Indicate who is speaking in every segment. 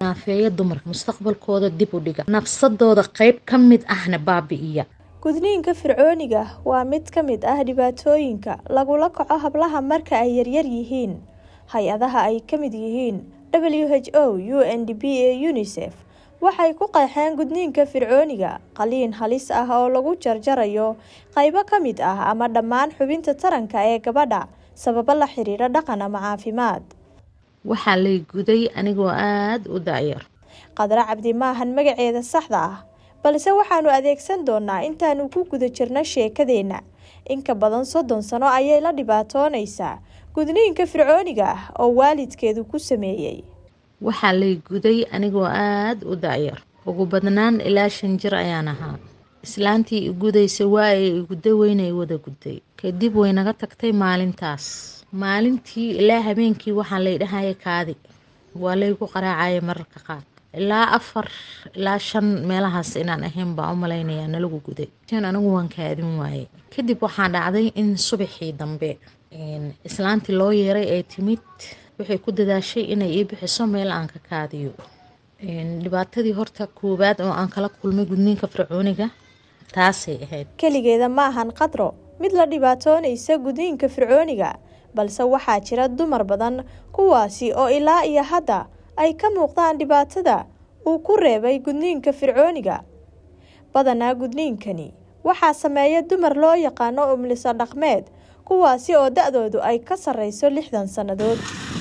Speaker 1: naafeeya dumarka mustaqbalkooda dib u dhiga nafsadooda qayb ka mid ahna baabi'iya
Speaker 2: gudniinka fircooniga waa mid ka mid ah dhibaatooyinka lagula kaco hablaha marka ay yaryar yihiin hay-adaha ay ka mid yihiin w h o u n d b a unisef waxay ku qeexeen gudniinka fircooniga qaliin halis ah oo lagu jarjarayo qaybo ka mid ah ama dhammaan xubinta taranka ee gabadha sababo la xiriira dhaqan ama caafimaad
Speaker 1: waxaa lay guday anigoo aada u daayar
Speaker 2: qadra cabdi maahan magaceeda saxda ah balse waxaanu adeegsan doonaa intaanu ku guda jirno sheekadeenna inka badan soddon sano ayay la dhibaatoonaysaa gudniinka fircooniga ah oo waalidkeedu ku sameeyey
Speaker 1: waxaa lay guday anigoo aada u daayar ugu badnaan ilaa shan jir ayaan ahaa islaantii i gudaysa waa ay igudda weynay wada gudday kadib way naga tagtay maalintaas maalintii ilaa habeenkii waxaa lay dhahaya kaadi waa laygu qaraacaya mararka qaar ilaa afar ilaa shan meelahaas inaan ahayn baa u malaynayaa nalagu guday anigu waan kaadin waaye kadib waxaa dhacday in subaxii dambe islaantii loo yeeray ee timid waxay ku dadaashay inay ii bixiso meel aan ka kaadiyo dhibaatadii horta koowaad oo aan kala kulmay gudniinka fircooniga taasay ahayd
Speaker 2: keligeeda ma ahan qadro mid la dhibaatoonaysa gudniinka fircooniga balse waxaa jira dumar badan kuwaasi oo ilaa iyo hadda ay ka muuqdaan dhibaatada uu ku reebay gudniinka fircooniga badanaa gudniinkani waxaa sameeya dumar loo yaqaano umliso dhaqmeed kuwaasi oo da-doodu ay ka sarreyso lixdan sannadood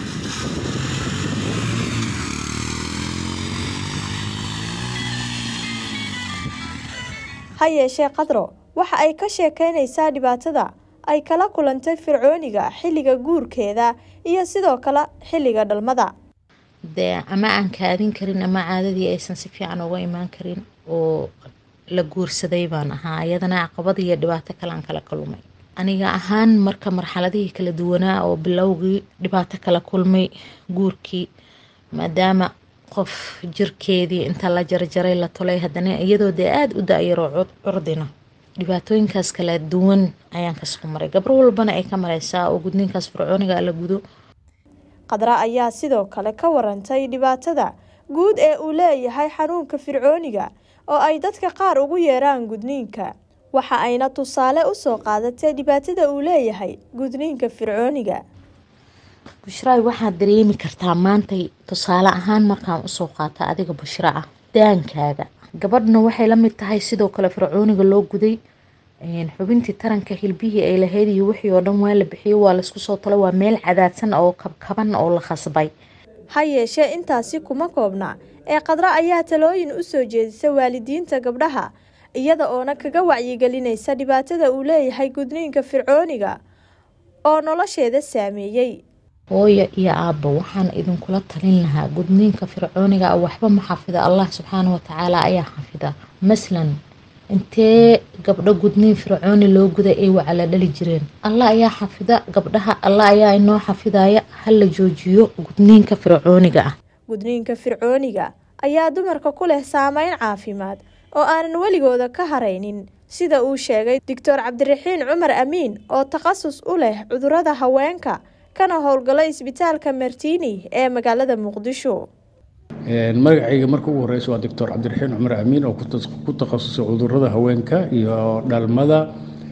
Speaker 2: ha yeeshee qadro waxa ay ka sheekeynaysaa dhibaatada ay kala kulantay fircooniga xilliga guurkeeda iyo sidoo kale xilliga dhalmada
Speaker 1: dee ama aan kaadin karin ama caadadii aysan si fiican uga imaan karin oo la guursaday baan ahaa iyadana caqabad iyo dhibaato kale aan kala kulmay aniga ahaan marka marxaladihii kala duwanaa oo bilowgii dhibaato kala kulmay guurkii maadaama qof jirkeedii inta la jarjaray la tolay haddana iyadoo dee aada u da-yaroo curdina dhibaatooyinkaas kala duwan ayaan kasoo maray gabro walbana ay ka mareysaa oo gudniinkaas fircooniga la gudo
Speaker 2: qadra ayaa sidoo kale ka warantay dhibaatada guud ee uu leeyahay xanuunka fircooniga oo ay dadka qaar ugu yeeraan gudniinka waxa ayna tusaale usoo qaadatay dhibaatada uu leeyahay gudniinka fircooniga
Speaker 1: bushraay waxaad dareemi kartaa maantay tusaale ahaan markaan usoo qaata adiga bushra ah daankaaga gabadhna waxay la mid tahay sidoo kale fircooniga loo guday xubintii taranka hilbihii ay lahayd iyo wixii oo dhan waa la bixiyey waa laisku soo talo waa meel cadaadsan oo kabkaban oo la khasbay
Speaker 2: ha yeeshee intaasi kuma koobna ee qadro ayaa talooyin u soo jeedisa waalidiinta gabdhaha iyada oona kaga wacyigelinaysa dhibaatada uu leeyahay gudniinka fircooniga oo nolosheeda saameeyey
Speaker 1: hooyo iyo aabba waxaan idinkula talin lahaa gudniinka fircooniga waxba ma xafida allah subxaana watacaala ayaa xafida maslan intee gabdho gudniin fircooni loo guday ay wacala dhali jireen allah ayaa xafida gabdhaha allah ayaa inoo xafidaya hala joojiyo gudniinka fircooniga ah
Speaker 2: gudniinka fircooniga ayaa dumarka ku leh saameyn caafimaad oo aanan weligooda ka haraynin sida uu sheegay doctor cabdiraxiin cumar amiin oo takhasus u leh cudurada haweenka kana howlgala isbitaalka martini ee magaalada muqdisho
Speaker 3: magacayga marka ugu horeysa waa doctor cabdiraxiin cumar amiin oo ku takhasusay cudurada haweenka iyo dhalmada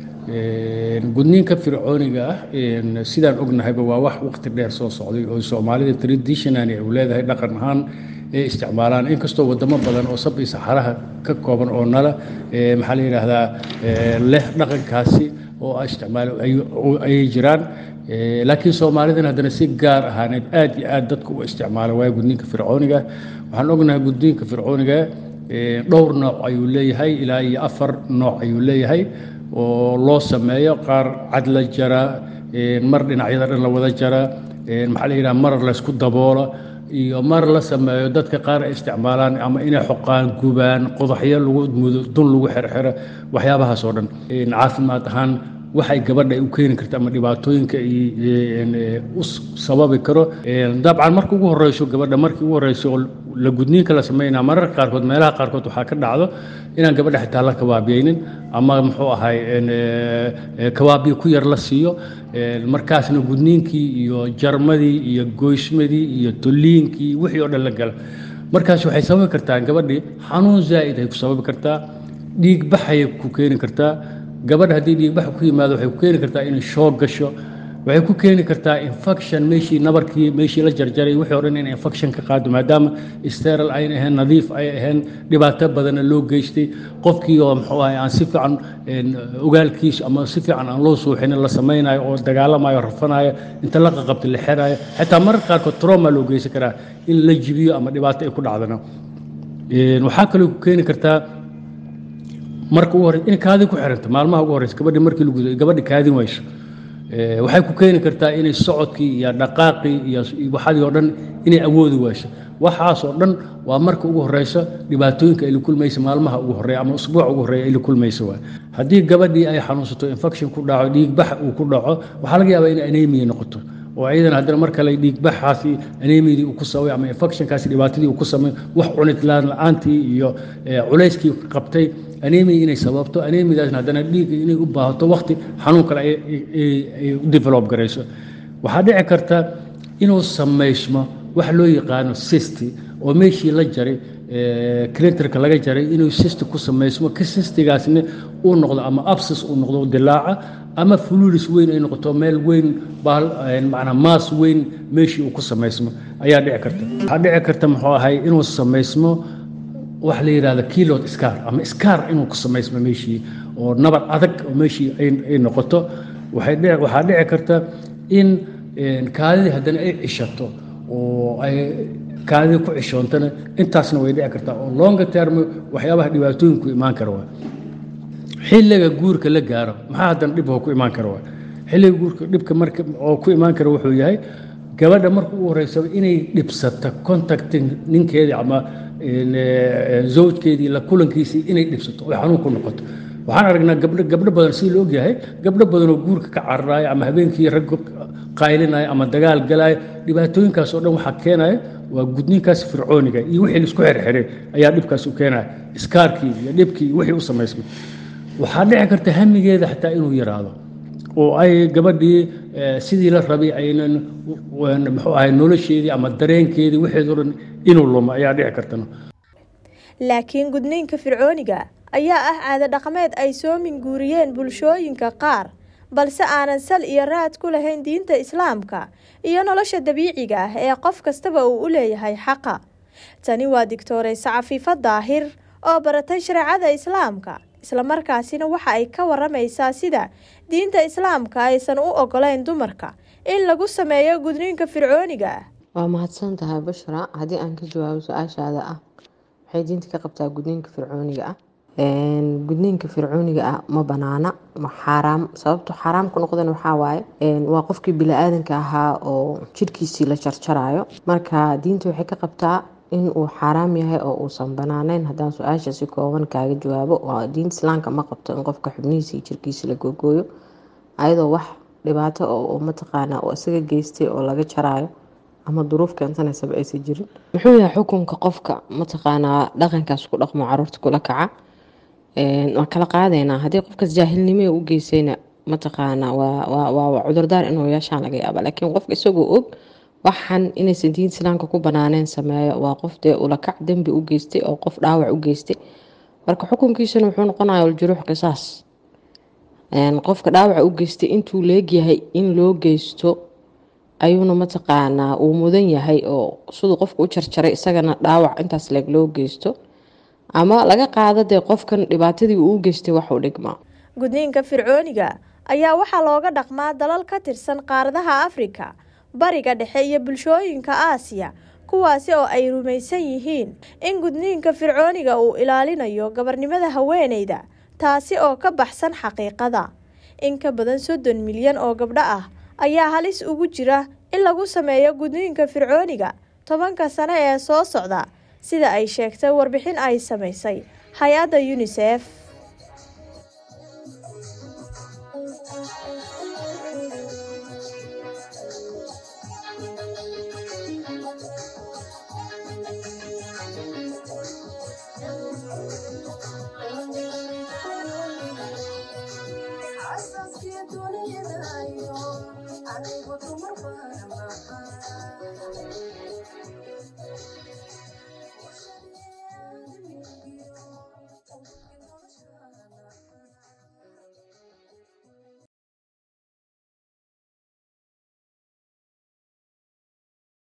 Speaker 3: gudniinka fircooniga ah sidaan ognahayba waa wax waqti dheer soo socday oo soomaalida traditionally u leedahay dhaqan ahaan ay isticmaalaan inkastoo wadamo badan oo sab iyo saxaraha ka kooban oo nala maxaa la yidhaahdaa leh dhaqankaasi oo isticmaalo ayay jiraan laakiin soomaalidan haddana si gaar ahaaneed aad iyo aad dadka u isticmaala waaya gudniinka fircooniga waxaan ognahay gudniinka fircooniga dhowr nooc ayuu leeyahay ilaa iyo afar nooc ayuu leeyahay oo loo sameeyo qaar cad la jara mar dhinacyada dhan la wada jara maxaa la yidhaha mar laysku daboola iyo mar la sameeyo dadka qaar ay isticmaalaan ama inay xoqaan gubaan qodaxyo lagu mudo dun lagu xerxero waxyaabahaas oo dhan caafimaad ahaan waxay gabadha u keeni karta ama dhibaatooyinka u sababi karo dabcan marka ugu horeyso gabadha markii ugu horeyso oo la gudniinka la sameynaa mararka qaarkood meelaha qaarkood waxaa ka dhacdo inaan gabadha xitaa la kabaabiyeynin ama muxuu ahay kabaabiyo ku yar la siiyo markaasna gudniinkii iyo jarmadii iyo goysmadii iyo toliinkii wixii oo dhan la gala markaas waxay sababi kartaa gabadhii xanuun zaa'id ay ku sababi kartaa dhiig baxayay ku keeni kartaa gabadha haddii dhiigbax ku yimaado waxay ku keeni kartaa inay shoog gasho waxay ku keeni kartaa infection meeshii nabarkii meeshii la jarjaray wixii o dhan in infection ka qaado maadaama steral ayn ahayn nadiif ay ahayn dhibaato badanna loo geystay qofkii oo muxuu ahay aan si fiican ogaalkiisa ama si fiican aan loo suuxinin la samaynayo oo dagaalamayo rafanayo inta la qaqabta la xerayo xitaa mararka qaarkood trauma loo geysan karaa in la jibiyo ama dhibaato ay ku dhacdana waxaa kaloo ku keeni kartaa marka ugu horeysa in kaadi ku xiranta maalmaha ugu horeysa gabadhi markii la gudo gabadhi kaadin wayso waxay ku keeni kartaa inay socodkii iyo dhaqaaqii iyo waxadii oo dhan inay awoodi wayso waxaas oo dhan waa marka ugu horeysa dhibaatooyinka ay la kulmaysa maalmaha ugu horeeya ama usbuuca ugu horeeya ay la kulmaysa waay haddii gabadhii ay xanuunsato infection ku dhaco dhiigbax uu ku dhaco waxaa laga yaabaa inay anemia noqoto oo ayadana haddana mar kale dhiigbaxaasi anemiyadii uu ku sabay ama infectionkaasi dhibaatadii uu ku samay wax cunid la-aantii iyo culayskii qabtay anemia inay sababto anemiadaasna haddana dhiigga inay u baahato wakti xanuun kale ay u develop garayso waxaa dhici karta inuu samaysmo wax loo yaqaano sisti oo meeshii la jaray clinterka laga jaray inuu sisti ku samaysmo ka sistigaasna uu noqdo ama absis uu noqdo dilaaca ama fululis weyn ay noqoto meel weyn manaa maas weyn meeshii uu ku samaysmo ayaa dhici karta waxaa dhici karta muxuu ahay inuu samaysmo wax la yidhahdo kilod scar ama scar inuu ku samaysmo meeshii oo nabar adag oo meeshii ay noqoto waxaa dhici karta in kaadidii haddana ay cishato oo ay kaadidii ku cishoontana intaasna way dhici kartaa oo longa term waxyaabaha dhibaatooyinku imaan kara waa xilliga guurka la gaaro maxaa haddana dhibka ku imaan kara waa xilliga guurka dhibka marka oo ku imaan kara wuxuu yahay gabadha marka ugu horeysaba inay dhibsata contacting ninkeedii ama zawjkeedii la kulankiisii inay dhibsato oy xanuun ku noqoto waxaan aragnaa gabdho gabdho badan si la ogyahay gabdho badan oo guurka ka cararaaya ama habeenkii rag qaylinaya ama dagaal galaya dhibaatooyinkaas oo dhan waxaa keenaya waa gudniinkaas fircooniga iyo wixii laisku xerxiray ayaa dhibkaas u keenaya iskaarkii iyo dhibkii iyo wixii u samaysmay waxaa dhici karta hamigeeda xataa inuu yaraado oo ay gabadhii sidii la rabay aynan muxuu ahay nolosheedii ama dareenkeedii wixeedoo dhan inuu lumo ayaa dhici kartana
Speaker 2: laakiin gudniinka fircooniga ayaa ah caado dhaqameed ay soo minguuriyeen bulshooyinka qaar balse aanan sal iyo raad ku lahayn diinta islaamka iyo nolosha dabiiciga ah ee qof kastaba uu u leeyahay xaqa tani waa digtooreyse cafiifo daahir oo baratay shareecada islaamka islamarkaasina waxa ay ka waramaysaa sida diinta islaamka aysan u ogolayn dumarka in lagu sameeyo gudniinka fircooniga ah
Speaker 4: waa mahadsan tahay bushra haddii aan ka jawaabo su-aashaada ah waxay diinta ka qabtaa gudniinka fircooniga ah gudniinka fircooniga ah ma banaana xaaraam sababto xaaraam ku noqdan waxaa waaye waa qofkii bili-aadanka ahaa oo jidhkiisii la jarjarayo marka diinta waxay ka qabtaa in uu xaaraam yahay oo uusan banaaneyn haddaan su-aasha si kooban kaaga jawaabo diinta islaamka ma qabto in qofka xubnihiisa iyo jirkiisa la googooyo ayadoo wax dhibaato oo mataqaana oo isaga geystay oo laga jaraayo ama duruuf keensanaysaba aysan jirin muxuu yahay xukunka qofka mataqaanaa dhaqankaas ku dhaqmo caruurta kula kaca waan kala qaadaynaa haddii qofkaas jaahilnimo u geysayna mataqaanaa waa cudurdaar inuu yeeshaan laga yaaba laakiin qofka isagoo og waxan inaysan diinta islaamka ku banaaneen sameeyo waa qof dee ulakac dembi u geystay oo qof dhaawac u geystay marka xukunkiisana wuxuu noqonaya aljuruux qisaas qofka dhaawaca u geystay intuu leegyahay in loo geysto ayuuna mataqaanaa uu mudan yahay oo siduu qofka u jarjaray isagana dhaawac intaas leeg loo geysto ama laga qaado dee qofkan dhibaatadii uu u geystay waxu dhigmaa
Speaker 2: gudniinka fircooniga ayaa waxaa looga dhaqmaa dalal ka tirsan qaaradaha afrika bariga dhexe iyo bulshooyinka aasiya kuwaasi oo ay rumaysan yihiin in gudniinka fircooniga uu ilaalinayo gabarnimada haweeneyda taasi oo ka baxsan xaqiiqada in ka badan soddon milyan oo gabdho ah ayaa halis ugu jira in lagu sameeyo gudniinka fircooniga tobanka sano ee soo socda sida ay sheegtay warbixin ay samaysay hay-adda yunisef